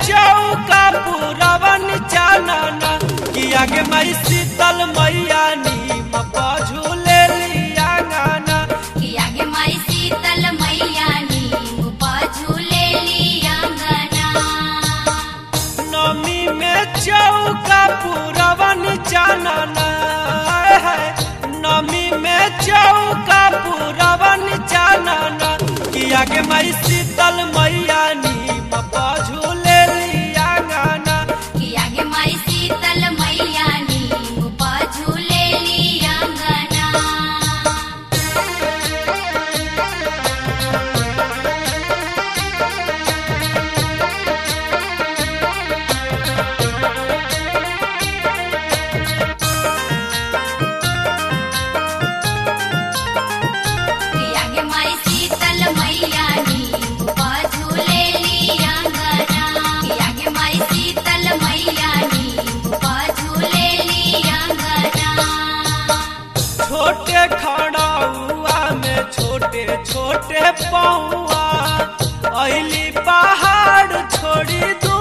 चौका पुरवन चानना कि आगे माई शीतल मैया नीम पझुले लिया गाना कि आगे माई शीतल मैया नीम झूले लियांगना नमी में चौका पुरवन चानना है नमी में चौका पुरवन चानना कि आगे माई शीतल मैया नीम पझुले लिया गाना कि आगे माई शीतल मैया नीम झूले लियांगना कि आगे माई शीतल मैया नीम झूले लियांगना कि आगे माई शीतल मैया नीम झूले लियांगना छोटे खड़ाउआ में छोटे छोटे पौआ अली पहाड़ छोड़ी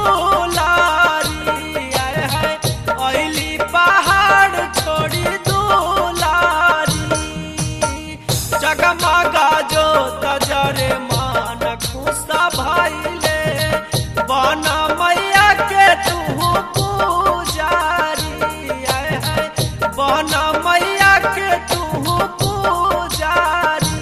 दुलारी आय हाय अली पहाड़ छोड़ी दुलारी जगमगा जो तजरे मान खुशा भइले बना मैया के तू पुजारी आय हाय बना मैया के तू पुजारी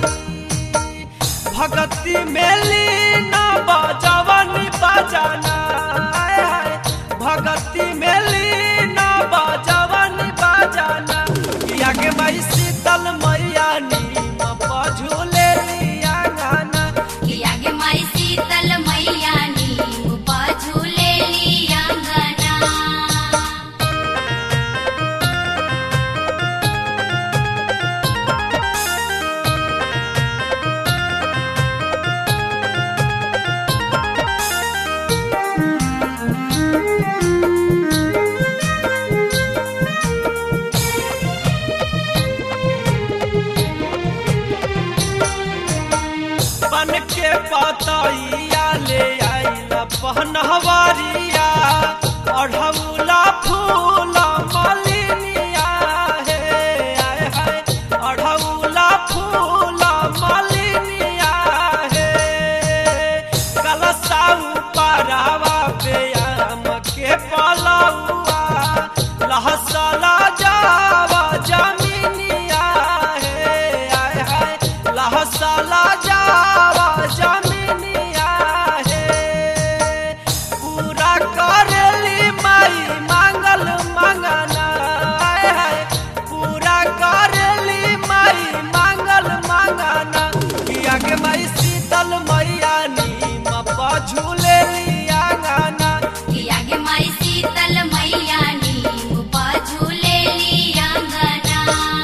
भगती मेली ना बजवन बजाना आय हाय भगती मेली ना बजवन बजाना किया के भाई शीतल मैया नीम पझुले लिया गाना कि आगे माई शीतल मैया नीम झूले लियांगना बन के पतैया ले आइल पहनवारिया अढ़ौला फूल मलिनिया हे आय हाय अढ़ौला फूल मलिनिया हे कलसाऊ पारावा पे आम के पलौआ लहसला जावा जमीनिया हे आय हाय लहसला जावा जमीनिया हे पूरा करेली माई मांगल मंगना आय हाय पूरा करेली माई मांगल मंगना किया के माई शीतल मैया नीम पझुले लिया गाना कि आगे माई शीतल मैया नीम झूले लियांगना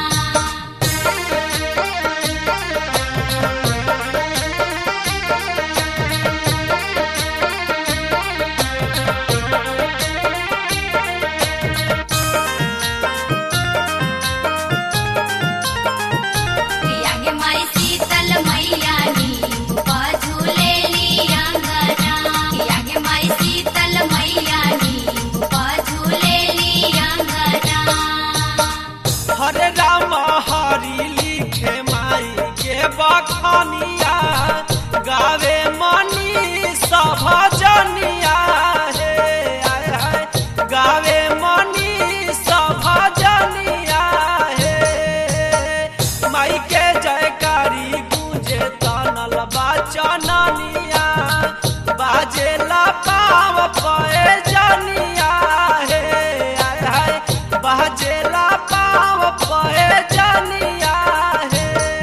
कि आगे माई शीतल मैया नीम झूले लियांगना कि आगे माई शीतल मैया नीम झूले लियांगना हरे राम हरि लिखे माई के बखनिया गावे मनी सभ जनिया हे आय हाय गावे मनी सभ जनिया हे माई के जयकारी गूंजे तनल बाचनिया बाजेला पाव पए जनिया हे आय हाय बाजेला पाव पए जनिया हे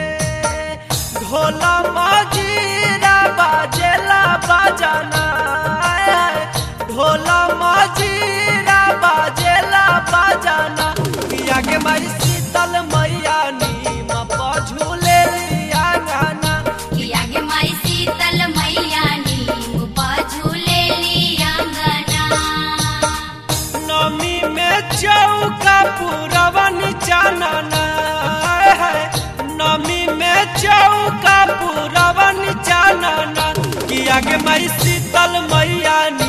ढोला मजीरा बाजेला बजना आय हाय ढोला मजीरा बाजेला बजना किया के माई शीतल मैया नीम पझुले लिया गाना कि आगे माई शीतल मैया नीम झूले लियांगना नमी में चौका पुरवन चानना है नमी में चौका पुरवन चानना किया के माई शीतल मैया